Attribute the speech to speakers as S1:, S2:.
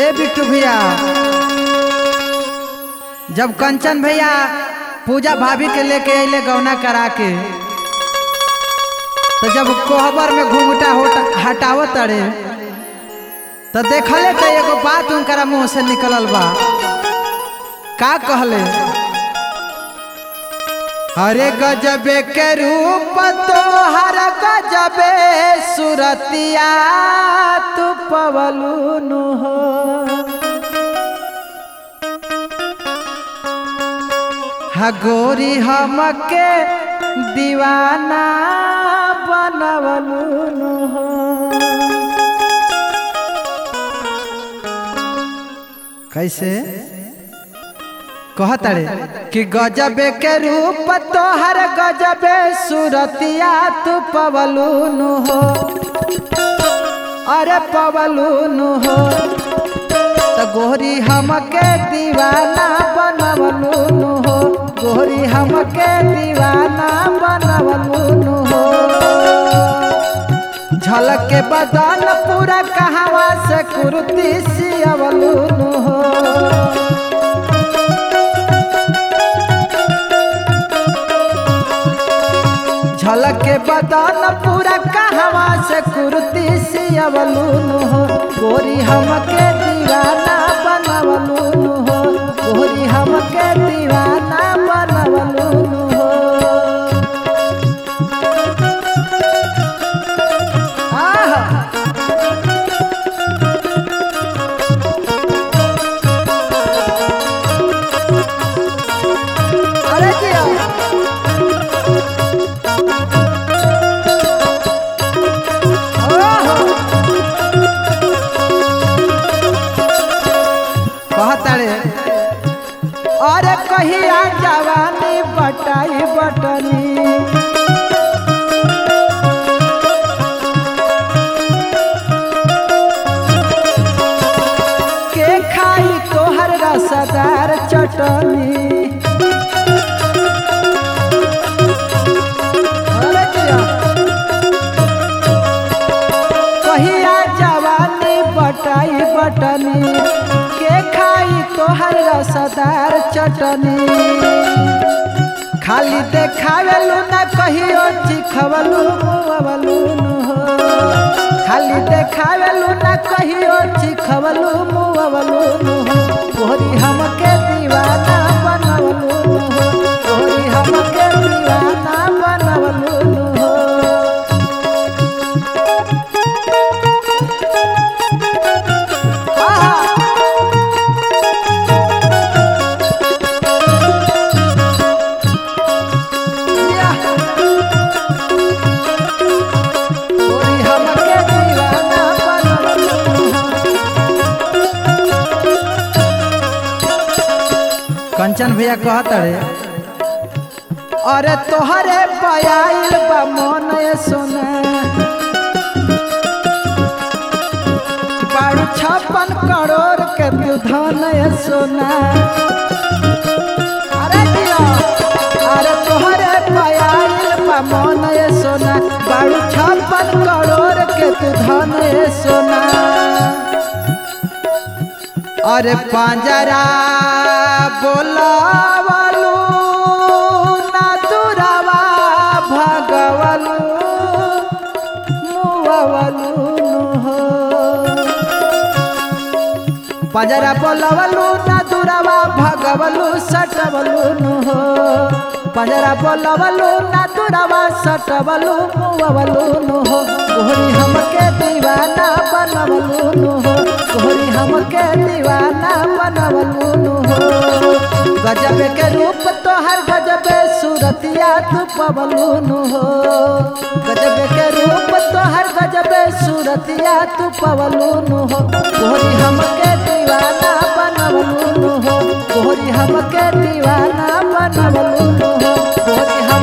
S1: ए बिट्टू भैया जब कंचन भैया पूजा भाभी के लेके अइले गौना करा के तो जब कोहबर में घूंघटा होट- हटावत तड़े तो देखले तो एगो बात उनकरा मुंह से निकलल बा का कहले हरे गजबे के रूप तो हर गजबे सुरतिया तू पवलू हो हगोरी हमके दीवाना बनवलू हो कैसे कहतड़े कि गजबे के रूप तोहर गजबे सुरतिया तू पवलून हो अरे पवलून हो तो गोरी हमके दीवाना बनवलून हो गोरी हमके दीवाना बनवलून हो झलक के बदन पूरा कहवा से कुर्ती सियवलून हो झलक के बदन पूरा कहवा से कुर्ती सियवलून हो गोरी हमके दीवाना बनवलून हो गोरी हमके दीवाना बनवलून हो आहा अरे जिया ओहो कहतारे अरे कहिया जवानी बटाई बटनी के खाई तोहर रसदार चटनी अरे जिया। कहिया जवानी बटाई बटनी के खाई तोहर रसदार चटनी खाली देखावेलू ना कहियो चिखवलू मुवलू हो खाली देखावेलू ना कहियो चिखवलू मुवलू हो तोहरी हमके दीवाना बनवलू हो तोहरी हमके दीवाना बनवलू हो आहा या कोई हमके दीवाना बनवलू कंचन भैया कहत रे अरे तोहरे पयाइल बा मन सोना बारू छप्पन करोड़ के तू धन सोना अरे दिया अरे तोहरे पयाइल बा मन सोना बारू छप्पन करोड़ के तू धन सोना अरे पांजरा बोलावलू ना दुरावा भगवलू मुवलू हो पंजरा बोलवलू ना दुरावा भगवलू सटवलू नु हो पंजरा बोलवलू ना दुरावा सटवलू मुवलू नु हो गोरी हमके दीवाना बनवलू नु हो गोरी हमके दीवाना बनवलू नु हो गजब के रूप तोहर गजब सूरतिया तू पवलू नु हो गजब के रूप तोहर गजब सूरतिया तू पवलू नु हो गोरी हमके दीवाना बनवलू नु हो गोरी हमके दीवाना बनवलू नु हो गोरी हम